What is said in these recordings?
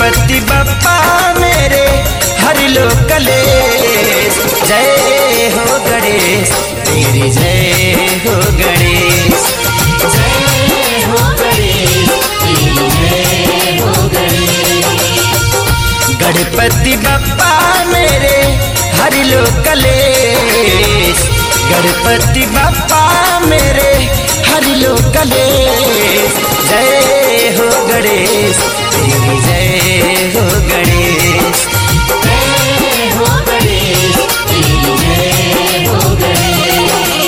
गणपति बप्पा मेरे हर लो कलेश जय हो गणेश तेरी जय हो गणेश जय हो गणेश तेरी जय हो गणेश गणपति बप्पा मेरे हर लो कलेश गणपति बप्पा मेरे हर लो कलेश जय हो गणेश तेरी जय हो गणेश जय हो गणेश तेरी जय हो गणेश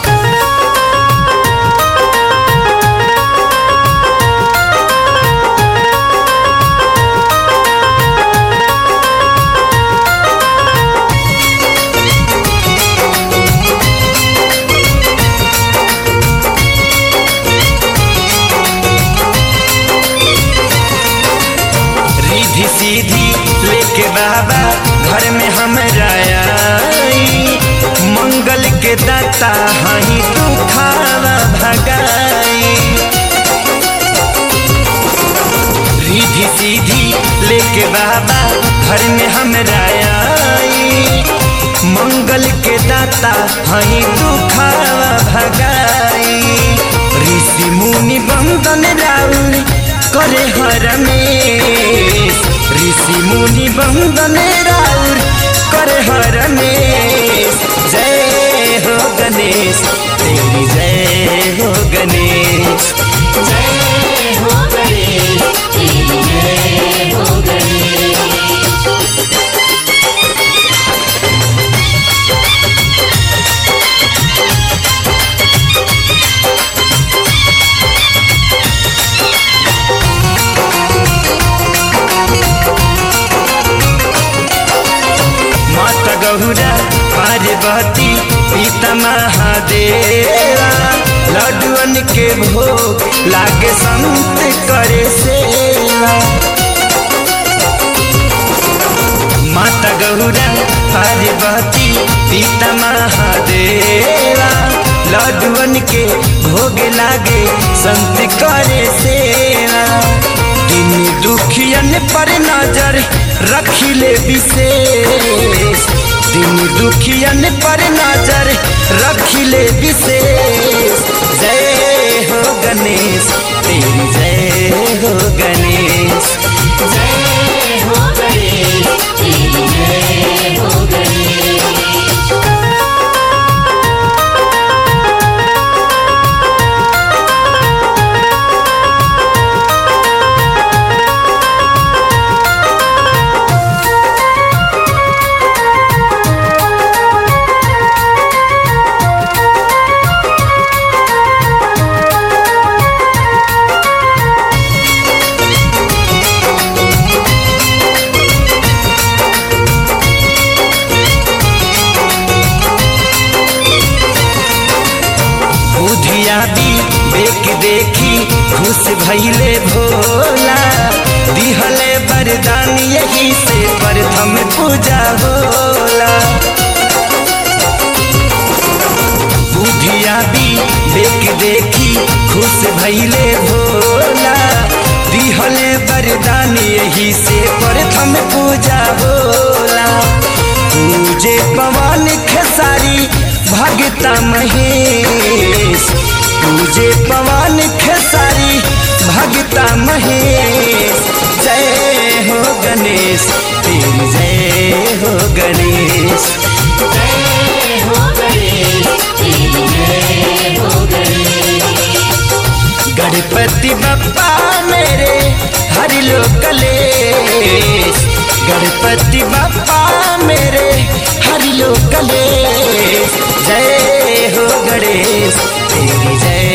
रिधि सीधी लेके बाबा घर में हम आई मंगल के दाता हई तू खावा भगाई रिधि सीधी लेके बाबा घर में हम आई मंगल के दाता हई तू खावा भगाई ऋषि मुनि बंदन राउर करे हर में ऋषि मुनि बंदन राउर करे हर में जय हो गणेश तेरी जय हो गणेश जय हो गणेश तेरी जय हो गणेश माता गौरा पार्वती पिता महादेवा लड्डुअन के भोग लागे संत करे सेवा माता गौरा पार्वती पिता महादेवा लड्डुअन के भोग लागे संत करे सेवा दिन दुखियन पर नजर रखिले विशेष दिन दुखियन पर नजर रखिले विशेष जय हो गणेश तेरी जय हो गणेश जय हो गणेश तेरी जय हो गणेश बुधिया दी देख देखी खुश भैले भोला दिहले वरदान यही से प्रथम पूजा होला बुधिया भी देख देखी खुश भैले भोला दिहले वरदान यही से प्रथम पूजा होला पूजे पवन खेसारी भगता महेश पूजे पवन खेसारी भगता महेश जय हो गणेश तेरी जय हो गणेश जय हो गणेश तेरी जय हो गणेश गणपति बप्पा मेरे हरि लो कलेश गणपति बप्पा मेरे हरि लो कलेश जय हो गणेश तेरी जय